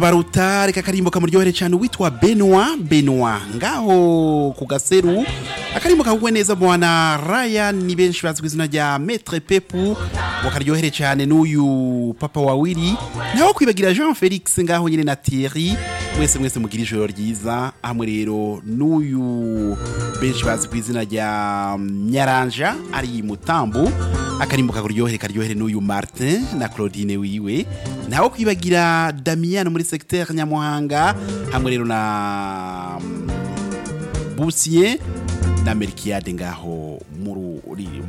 sarabaruta reka akarimbo kamuryohere cyane uwitwa benwa benwa ngaho ku gaseru akarimbo kagugwe neza mwana raya ni benshi bazwi izina rya metre pepu ngo karyohere cyane n'uyu papa wa wiri naho kwibagira jean felix ngaho nyine na thierry mwese mwese mugira ijoro ryiza hamwe rero n'uyu benshi bazwi ku izina rya nyaranja ari mutambu akarimbo kakuryohere karyohere n'uyu martin na claudine wiwe naho kwibagira damien muri segiteri nyamuhanga hamwe rero na busiye na merikiyade ngaho muri